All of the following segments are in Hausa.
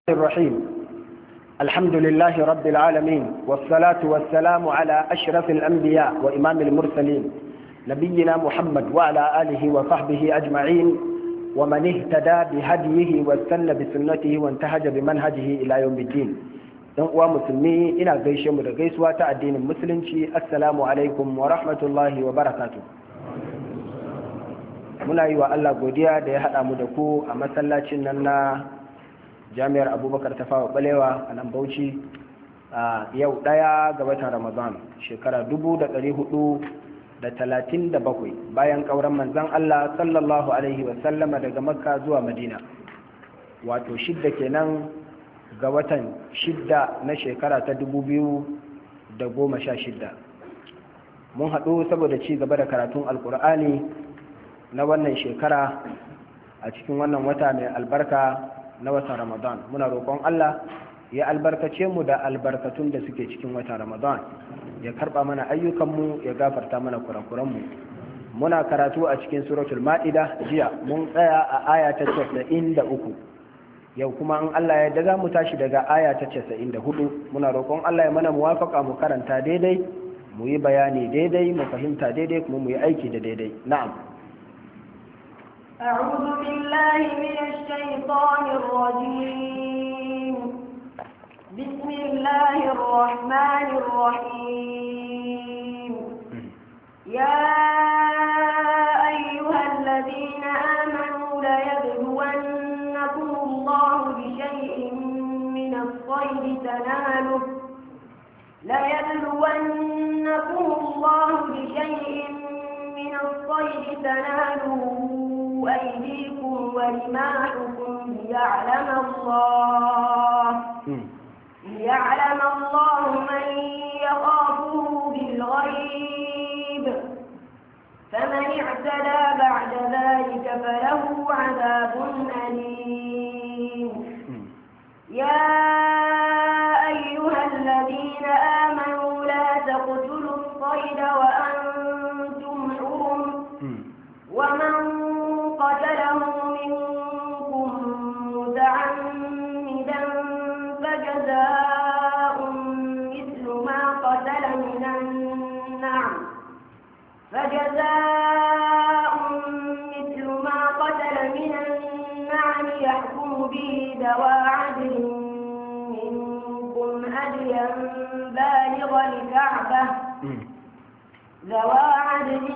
الرحيم الحمد لله رب العالمين والصلاة والسلام على أشرف الأنبياء وإمام المرسلين نبينا محمد وعلى آله وصحبه أجمعين ومن اهتدى بهديه واستنى بسنته وانتهج بمنهجه إلى يوم الدين uwa musulmi ina gaishe mu da gaisuwa ta addinin musulunci assalamu alaikum wa rahmatullahi wa barakatu muna yi wa Allah godiya da ya haɗa mu da ku a masallacin nan na jami'ar abubakar ta fawa balewa a nan bauchi a yau ɗaya ga watan ramadan shekara dubu da ɗari hudu da talatin da bakwai bayan ƙauran manzan Allah sallallahu alaihi wasallama daga makka zuwa madina wato shidda kenan ga watan shidda na shekara ta dubu biyu da goma sha shidda mun haɗu saboda ci gaba da karatun alkur'ani na wannan shekara a cikin wannan wata mai albarka na watan ramadan muna roƙon allah ya albarkace mu da albarkatun da suke cikin watan ramadan ya karɓa mana ayyukanmu ya gafarta mana kurakuranmu muna karatu a cikin suratul ma'ida jiya mun tsaya a aya ta casa'in da uku yau kuma in Allah ya da za mu tashi daga aya ta casa'in da hudu muna roƙon Allah ya mana muwafaka mu karanta daidai mu yi bayani daidai mu fahimta daidai kuma mu yi aiki da daidai na'am أعوذ بالله من الشيطان الرجيم بسم الله الرحمن الرحيم يا أيها الذين آمنوا ليبلونكم الله بشيء من الصيد تناله ليبلونكم الله بشيء من الصيد تناله أيديكم ورماحكم ليعلم الله ليعلم الله من يخافه بالغيب فمن اعتدى بعد ذلك فله عذاب أليم يا أيها الذين آمنوا لا تقتلوا الصيد وأنتم حرم ومن قتله منكم متعمدا فجزاء مثل ما قتل من النعم فجزاء مثل ما قتل من النعم يحكم به ذوى عدل منكم هديا بالغ الكعبة ذوى عدل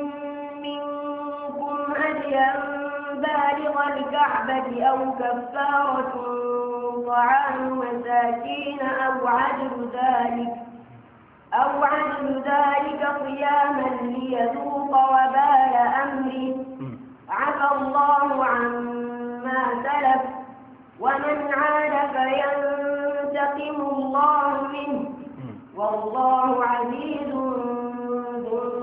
منكم هديا بالغ الكعبة أو كفارة طعام مساكين أو عدل ذلك أو عدل ذلك صياما ليذوق وبال أمره عفى الله عما سلف ومن عاد فينتقم الله منه والله عزيز ذو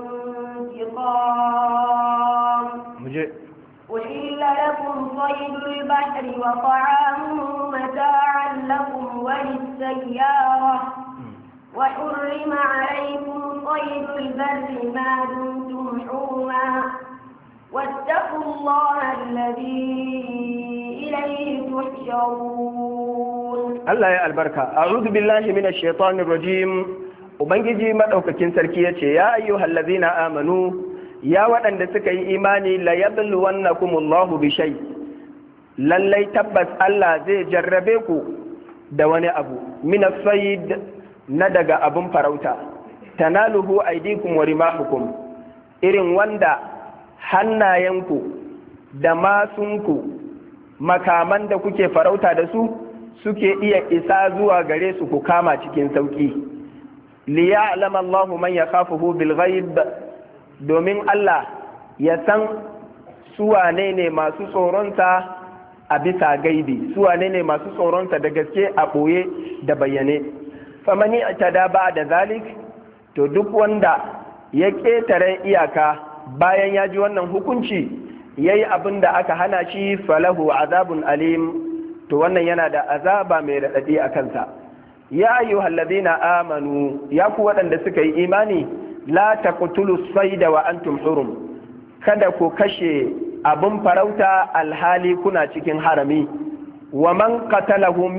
انتقام أحل لكم صيد البحر وطعامه متاعا لكم وللسيارة وحرم عليكم صيد البر ما دمتم حرما واتقوا الله الذي إليه تحشرون الله يا البركة أعوذ بالله من الشيطان الرجيم Ubangiji maɗaukakin sarki ya ce, Ya ayyuhal ladzina amanu, ya waɗanda suka yi imani la yabluwannakumullahu bi shay lallai tabbas Allah zai jarrabe ku da wani abu min sayd na daga abun farauta tanaluhu aydikum wa rimahukum irin wanda hannayenku da masunku makaman da kuke farauta da su suke iya isa zuwa gare su ku kama cikin sauki liya'lama Allahu man yakhafuhu bil ghaib domin Allah ya san suwane ne masu tsoronsa a bisa gaibi suwane ne masu tsoronsa da gaske a ɓoye da bayyane famani da ba da zalik to duk wanda ya ƙetare iyaka bayan ya ji wannan hukunci ya yi abin da aka hana shi falahu azabun alim to wannan yana da azaba mai raɗaɗi a kansa ya ayyuhal ladina amanu ya ku waɗanda suka yi imani la taqtulu sayda wa antum hurum kada ku kashe abin farauta alhali kuna cikin harami wa man qatalahu